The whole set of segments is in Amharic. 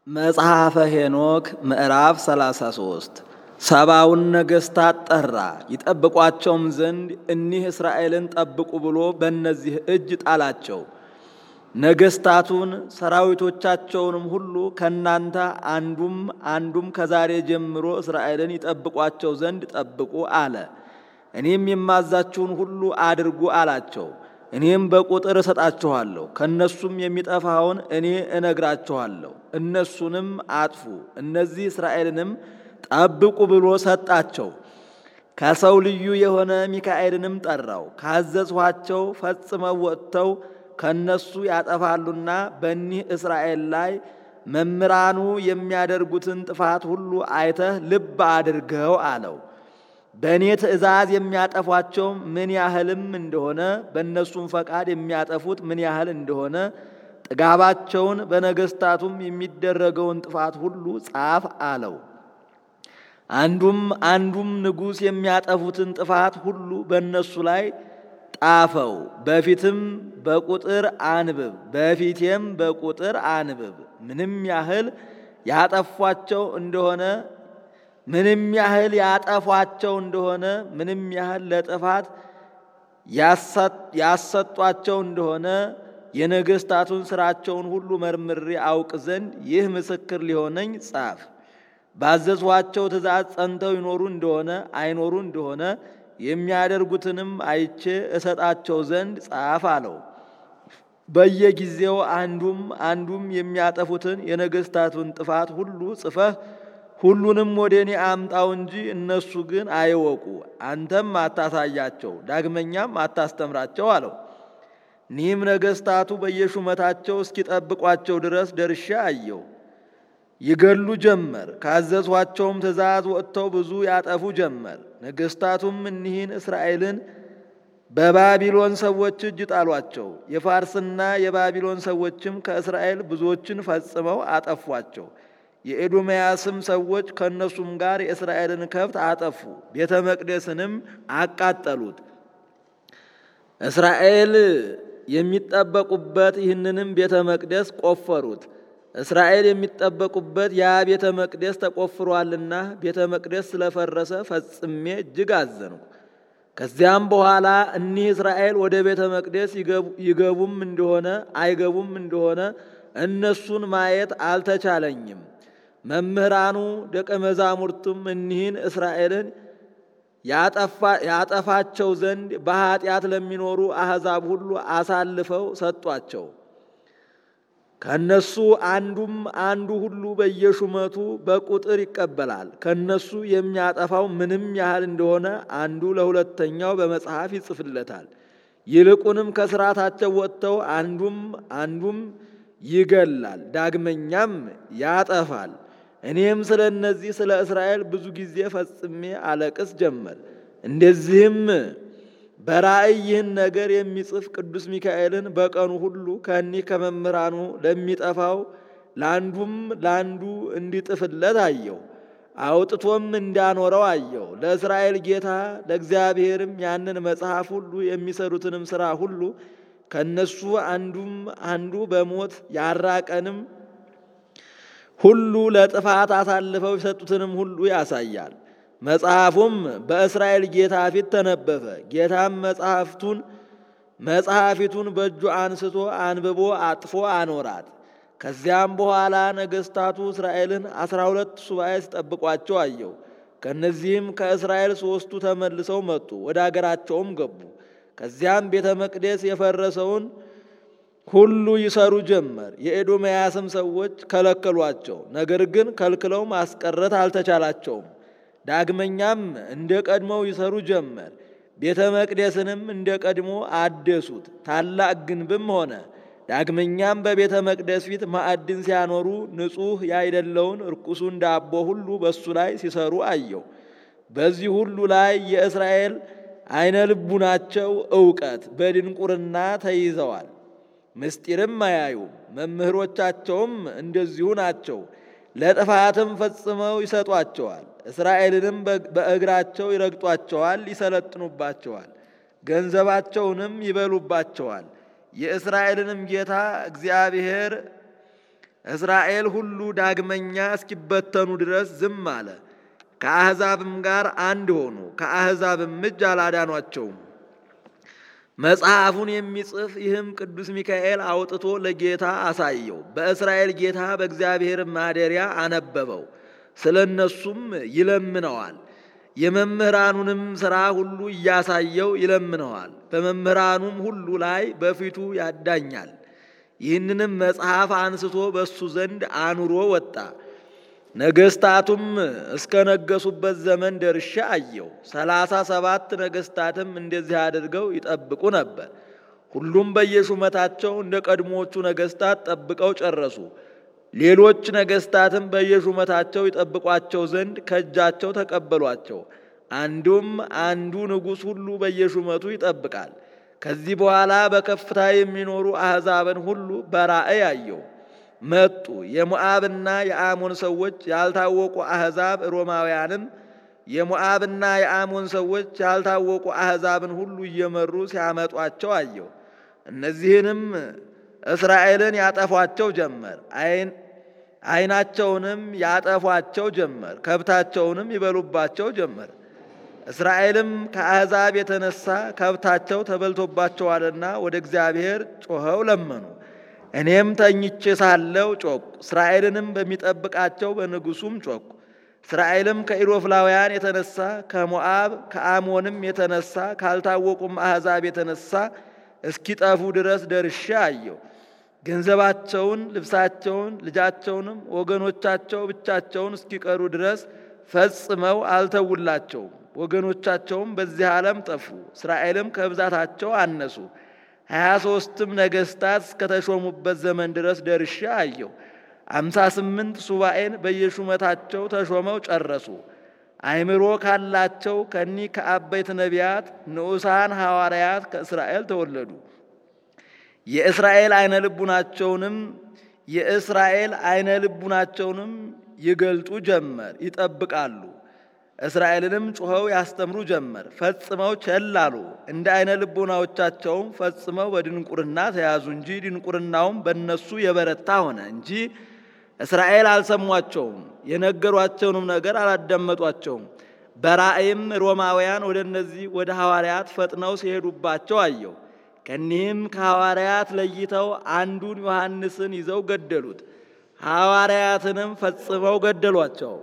መጽሐፈ ሄኖክ ምዕራፍ 33 ሰባውን ነገሥታት ጠራ ይጠብቋቸውም ዘንድ እኒህ እስራኤልን ጠብቁ ብሎ በእነዚህ እጅ ጣላቸው። ነገሥታቱን ሰራዊቶቻቸውንም ሁሉ ከእናንተ አንዱም አንዱም ከዛሬ ጀምሮ እስራኤልን ይጠብቋቸው ዘንድ ጠብቁ አለ። እኔም የማዛችሁን ሁሉ አድርጉ አላቸው። እኔም በቁጥር እሰጣችኋለሁ፣ ከእነሱም የሚጠፋውን እኔ እነግራችኋለሁ። እነሱንም አጥፉ፣ እነዚህ እስራኤልንም ጠብቁ ብሎ ሰጣቸው። ከሰው ልዩ የሆነ ሚካኤልንም ጠራው። ካዘዝኋቸው ፈጽመው ወጥተው ከእነሱ ያጠፋሉና በኒህ እስራኤል ላይ መምህራኑ የሚያደርጉትን ጥፋት ሁሉ አይተህ ልብ አድርገው አለው። በእኔ ትእዛዝ የሚያጠፏቸው ምን ያህልም እንደሆነ በእነሱም ፈቃድ የሚያጠፉት ምን ያህል እንደሆነ ጥጋባቸውን በነገሥታቱም የሚደረገውን ጥፋት ሁሉ ጻፍ አለው። አንዱም አንዱም ንጉሥ የሚያጠፉትን ጥፋት ሁሉ በእነሱ ላይ ጣፈው፣ በፊትም በቁጥር አንብብ፣ በፊቴም በቁጥር አንብብ። ምንም ያህል ያጠፏቸው እንደሆነ ምንም ያህል ያጠፏቸው እንደሆነ ምንም ያህል ለጥፋት ያሰጧቸው እንደሆነ የነገሥታቱን ሥራቸውን ሁሉ መርምሬ አውቅ ዘንድ ይህ ምስክር ሊሆነኝ ጻፍ። ባዘዝኋቸው ትእዛዝ ጸንተው ይኖሩ እንደሆነ አይኖሩ እንደሆነ የሚያደርጉትንም አይቼ እሰጣቸው ዘንድ ጻፍ አለው። በየጊዜው አንዱም አንዱም የሚያጠፉትን የነገሥታቱን ጥፋት ሁሉ ጽፈህ ሁሉንም ወደ እኔ አምጣው እንጂ እነሱ ግን አይወቁ፣ አንተም አታሳያቸው፣ ዳግመኛም አታስተምራቸው አለው። እኒህም ነገሥታቱ በየሹመታቸው እስኪጠብቋቸው ድረስ ደርሻ አየው። ይገሉ ጀመር። ካዘዝኋቸውም ትእዛዝ ወጥተው ብዙ ያጠፉ ጀመር። ነገሥታቱም እኒህን እስራኤልን በባቢሎን ሰዎች እጅ ጣሏቸው። የፋርስና የባቢሎን ሰዎችም ከእስራኤል ብዙዎችን ፈጽመው አጠፏቸው። የኤዶምያስም ሰዎች ከእነሱም ጋር የእስራኤልን ከብት አጠፉ፣ ቤተ መቅደስንም አቃጠሉት። እስራኤል የሚጠበቁበት ይህንንም ቤተ መቅደስ ቆፈሩት። እስራኤል የሚጠበቁበት ያ ቤተ መቅደስ ተቆፍሯልና ቤተ መቅደስ ስለፈረሰ ፈጽሜ እጅግ አዘንኩ። ከዚያም በኋላ እኒህ እስራኤል ወደ ቤተ መቅደስ ይገቡም እንደሆነ አይገቡም እንደሆነ እነሱን ማየት አልተቻለኝም። መምህራኑ ደቀ መዛሙርቱም እኒህን እስራኤልን ያጠፋቸው ዘንድ በኃጢአት ለሚኖሩ አሕዛብ ሁሉ አሳልፈው ሰጧቸው። ከነሱ አንዱም አንዱ ሁሉ በየሹመቱ በቁጥር ይቀበላል። ከነሱ የሚያጠፋው ምንም ያህል እንደሆነ አንዱ ለሁለተኛው በመጽሐፍ ይጽፍለታል። ይልቁንም ከስርዓታቸው ወጥተው አንዱም አንዱም ይገላል፣ ዳግመኛም ያጠፋል። እኔም ስለ እነዚህ ስለ እስራኤል ብዙ ጊዜ ፈጽሜ አለቅስ ጀመር። እንደዚህም በራእይ ይህን ነገር የሚጽፍ ቅዱስ ሚካኤልን በቀኑ ሁሉ ከእኒህ ከመምህራኑ ለሚጠፋው ለአንዱም ለአንዱ እንዲጥፍለት አየው። አውጥቶም እንዳኖረው አየው። ለእስራኤል ጌታ ለእግዚአብሔርም ያንን መጽሐፍ ሁሉ የሚሰሩትንም ሥራ ሁሉ ከእነሱ አንዱም አንዱ በሞት ያራቀንም ሁሉ ለጥፋት አሳልፈው የሰጡትንም ሁሉ ያሳያል። መጽሐፉም በእስራኤል ጌታ ፊት ተነበበ። ጌታም መጽሐፍቱን መጽሐፊቱን በእጁ አንስቶ አንብቦ አጥፎ አኖራት። ከዚያም በኋላ ነገሥታቱ እስራኤልን አስራ ሁለት ሱባኤ ሲጠብቋቸው አየው። ከእነዚህም ከእስራኤል ሦስቱ ተመልሰው መጡ፣ ወደ አገራቸውም ገቡ። ከዚያም ቤተ መቅደስ የፈረሰውን ሁሉ ይሰሩ ጀመር። የኤዶምያስም ሰዎች ከለከሏቸው፣ ነገር ግን ከልክለው ማስቀረት አልተቻላቸውም። ዳግመኛም እንደ ቀድሞው ይሰሩ ጀመር። ቤተ መቅደስንም እንደ ቀድሞ አደሱት፣ ታላቅ ግንብም ሆነ። ዳግመኛም በቤተ መቅደስ ፊት ማዕድን ሲያኖሩ ንጹሕ ያይደለውን ርኩሱን ዳቦ ሁሉ በሱ ላይ ሲሰሩ አየው። በዚህ ሁሉ ላይ የእስራኤል አይነ ልቡናቸው እውቀት በድንቁርና ተይዘዋል። ምስጢርም አያዩም። መምህሮቻቸውም እንደዚሁ ናቸው። ለጥፋትም ፈጽመው ይሰጧቸዋል። እስራኤልንም በእግራቸው ይረግጧቸዋል፣ ይሰለጥኑባቸዋል፣ ገንዘባቸውንም ይበሉባቸዋል። የእስራኤልንም ጌታ እግዚአብሔር እስራኤል ሁሉ ዳግመኛ እስኪበተኑ ድረስ ዝም አለ። ከአሕዛብም ጋር አንድ ሆኑ፣ ከአሕዛብም እጅ አላዳኗቸውም። መጽሐፉን የሚጽፍ ይህም ቅዱስ ሚካኤል አውጥቶ ለጌታ አሳየው። በእስራኤል ጌታ በእግዚአብሔር ማደሪያ አነበበው። ስለ እነሱም ይለምነዋል። የመምህራኑንም ሥራ ሁሉ እያሳየው ይለምነዋል። በመምህራኑም ሁሉ ላይ በፊቱ ያዳኛል። ይህንንም መጽሐፍ አንስቶ በእሱ ዘንድ አኑሮ ወጣ። ነገስታቱም እስከ ነገሱበት ዘመን ደርሼ አየው። ሰላሳ ሰባት ነገስታትም እንደዚህ አድርገው ይጠብቁ ነበር። ሁሉም በየሹመታቸው እንደ ቀድሞዎቹ ነገስታት ጠብቀው ጨረሱ። ሌሎች ነገስታትም በየሹመታቸው ይጠብቋቸው ዘንድ ከእጃቸው ተቀበሏቸው። አንዱም አንዱ ንጉሥ ሁሉ በየሹመቱ ይጠብቃል። ከዚህ በኋላ በከፍታ የሚኖሩ አሕዛብን ሁሉ በራእይ አየው። መጡ። የሞዓብና የአሞን ሰዎች ያልታወቁ አሕዛብ ሮማውያንም የሞዓብና የአሞን ሰዎች ያልታወቁ አሕዛብን ሁሉ እየመሩ ሲያመጧቸው አየው። እነዚህንም እስራኤልን ያጠፏቸው ጀመር። ዓይናቸውንም ያጠፏቸው ጀመር። ከብታቸውንም ይበሉባቸው ጀመር። እስራኤልም ከአሕዛብ የተነሳ ከብታቸው ተበልቶባቸዋልና ወደ እግዚአብሔር ጮኸው ለመኑ። እኔም ተኝቼ ሳለው ጮኩ። እስራኤልንም በሚጠብቃቸው በንጉሱም ጮኩ። እስራኤልም ከኢሮፍላውያን የተነሳ ከሞዓብ ከአሞንም የተነሳ ካልታወቁም አሕዛብ የተነሳ እስኪጠፉ ድረስ ደርሼ አየው። ገንዘባቸውን፣ ልብሳቸውን፣ ልጃቸውንም ወገኖቻቸው ብቻቸውን እስኪቀሩ ድረስ ፈጽመው አልተውላቸውም። ወገኖቻቸውም በዚህ ዓለም ጠፉ። እስራኤልም ከብዛታቸው አነሱ። ሀያ ሦስትም ነገሥታት እስከተሾሙበት ዘመን ድረስ ደርሼ አየው። አምሳ ስምንት ሱባኤን በየሹመታቸው ተሾመው ጨረሱ። አእምሮ ካላቸው ከኒህ ከአበይት ነቢያት ንዑሳን ሐዋርያት ከእስራኤል ተወለዱ። የእስራኤል አይነ ልቡናቸውንም የእስራኤል አይነ ልቡናቸውንም ይገልጡ ጀመር፣ ይጠብቃሉ። እስራኤልንም ጩኸው ያስተምሩ ጀመር። ፈጽመው ቸል አሉ። እንደ አይነ ልቡናዎቻቸውም ፈጽመው በድንቁርና ተያዙ እንጂ ድንቁርናውም በእነሱ የበረታ ሆነ እንጂ እስራኤል አልሰሟቸውም፣ የነገሯቸውንም ነገር አላዳመጧቸውም። በራእይም ሮማውያን ወደ እነዚህ ወደ ሐዋርያት ፈጥነው ሲሄዱባቸው አየው። ከኒህም ከሐዋርያት ለይተው አንዱን ዮሐንስን ይዘው ገደሉት። ሐዋርያትንም ፈጽመው ገደሏቸው።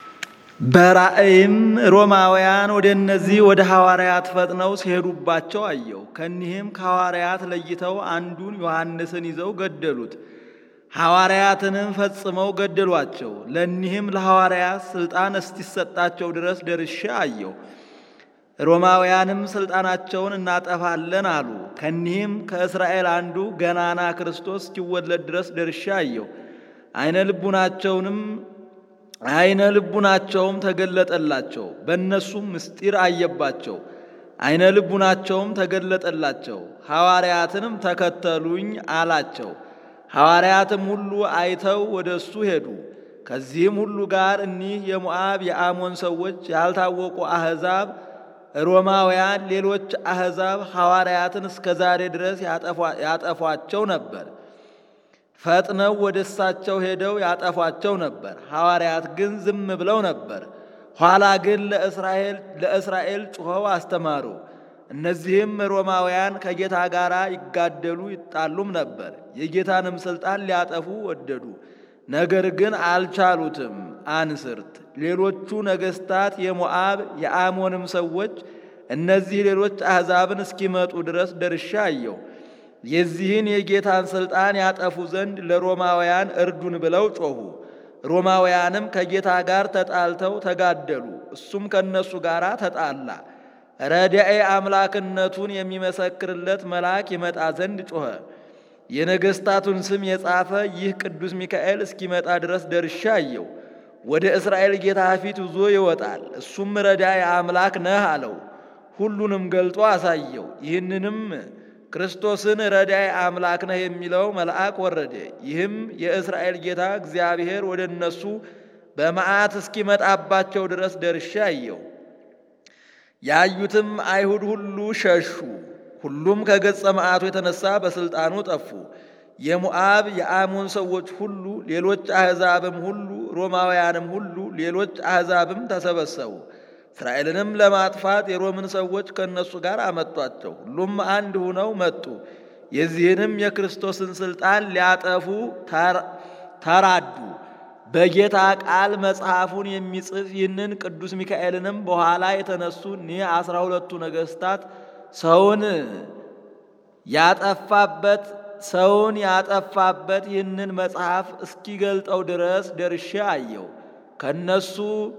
በራእይም ሮማውያን ወደ እነዚህ ወደ ሐዋርያት ፈጥነው ሲሄዱባቸው አየው። ከኒህም ከሐዋርያት ለይተው አንዱን ዮሐንስን ይዘው ገደሉት። ሐዋርያትንም ፈጽመው ገደሏቸው። ለኒህም ለሐዋርያት ሥልጣን እስቲሰጣቸው ድረስ ደርሼ አየው። ሮማውያንም ሥልጣናቸውን እናጠፋለን አሉ። ከኒህም ከእስራኤል አንዱ ገናና ክርስቶስ እስኪወለድ ድረስ ደርሼ አየው። አይነ ልቡናቸውንም አይነ ልቡናቸውም ተገለጠላቸው። በእነሱም ምስጢር አየባቸው። አይነ ልቡናቸውም ተገለጠላቸው። ሐዋርያትንም ተከተሉኝ አላቸው። ሐዋርያትም ሁሉ አይተው ወደ እሱ ሄዱ። ከዚህም ሁሉ ጋር እኒህ የሞዓብ የአሞን ሰዎች ያልታወቁ አሕዛብ ሮማውያን፣ ሌሎች አሕዛብ ሐዋርያትን እስከ ዛሬ ድረስ ያጠፏቸው ነበር። ፈጥነው ወደ እሳቸው ሄደው ያጠፏቸው ነበር። ሐዋርያት ግን ዝም ብለው ነበር። ኋላ ግን ለእስራኤል ለእስራኤል ጩኸው አስተማሩ። እነዚህም ሮማውያን ከጌታ ጋር ይጋደሉ ይጣሉም ነበር። የጌታንም ሥልጣን ሊያጠፉ ወደዱ፣ ነገር ግን አልቻሉትም። አንስርት ሌሎቹ ነገሥታት የሞዓብ የአሞንም ሰዎች እነዚህ ሌሎች አሕዛብን እስኪመጡ ድረስ ደርሻ አየው። የዚህን የጌታን ሥልጣን ያጠፉ ዘንድ ለሮማውያን እርዱን ብለው ጮኹ። ሮማውያንም ከጌታ ጋር ተጣልተው ተጋደሉ። እሱም ከእነሱ ጋር ተጣላ። ረዳኤ አምላክነቱን የሚመሰክርለት መልአክ ይመጣ ዘንድ ጮኸ። የነገሥታቱን ስም የጻፈ ይህ ቅዱስ ሚካኤል እስኪመጣ ድረስ ደርሻ አየው። ወደ እስራኤል ጌታ ፊት ይዞ ይወጣል። እሱም ረዳኤ አምላክ ነህ አለው። ሁሉንም ገልጦ አሳየው። ይህንንም ክርስቶስን ረዳይ አምላክ ነህ የሚለው መልአክ ወረደ። ይህም የእስራኤል ጌታ እግዚአብሔር ወደ እነሱ በመዓት እስኪመጣባቸው ድረስ ደርሼ አየው። ያዩትም አይሁድ ሁሉ ሸሹ። ሁሉም ከገጸ መዓቱ የተነሳ በሥልጣኑ ጠፉ። የሞዓብ የአሞን ሰዎች ሁሉ፣ ሌሎች አሕዛብም ሁሉ፣ ሮማውያንም ሁሉ፣ ሌሎች አሕዛብም ተሰበሰቡ። እስራኤልንም ለማጥፋት የሮምን ሰዎች ከእነሱ ጋር አመጧቸው። ሁሉም አንድ ሁነው መጡ። የዚህንም የክርስቶስን ሥልጣን ሊያጠፉ ተራዱ። በጌታ ቃል መጽሐፉን የሚጽፍ ይህንን ቅዱስ ሚካኤልንም በኋላ የተነሱ እኒህ አስራ ሁለቱ ነገሥታት ሰውን ያጠፋበት ሰውን ያጠፋበት ይህንን መጽሐፍ እስኪገልጠው ድረስ ደርሼ አየው። ከነሱ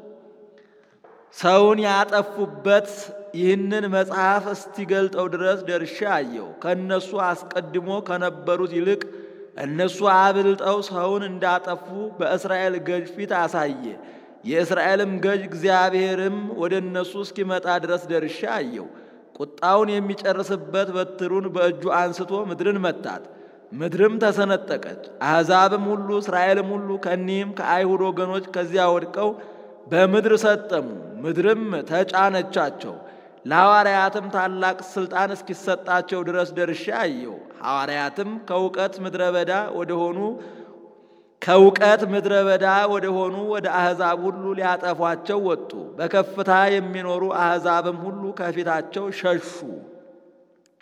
ሰውን ያጠፉበት ይህንን መጽሐፍ እስኪገልጠው ድረስ ደርሼ አየው። ከነሱ አስቀድሞ ከነበሩት ይልቅ እነሱ አብልጠው ሰውን እንዳጠፉ በእስራኤል ገዥ ፊት አሳየ። የእስራኤልም ገዥ እግዚአብሔርም ወደ እነሱ እስኪመጣ ድረስ ደርሼ አየው። ቁጣውን የሚጨርስበት በትሩን በእጁ አንስቶ ምድርን መታት። ምድርም ተሰነጠቀች። አሕዛብም ሁሉ እስራኤልም ሁሉ ከኒህም ከአይሁድ ወገኖች ከዚያ ወድቀው በምድር ሰጠሙ። ምድርም ተጫነቻቸው። ለሐዋርያትም ታላቅ ሥልጣን እስኪሰጣቸው ድረስ ደርሼ አየው። ሐዋርያትም ከእውቀት ምድረ በዳ ወደሆኑ ከእውቀት ምድረ በዳ ወደሆኑ ወደ አሕዛብ ሁሉ ሊያጠፏቸው ወጡ። በከፍታ የሚኖሩ አሕዛብም ሁሉ ከፊታቸው ሸሹ።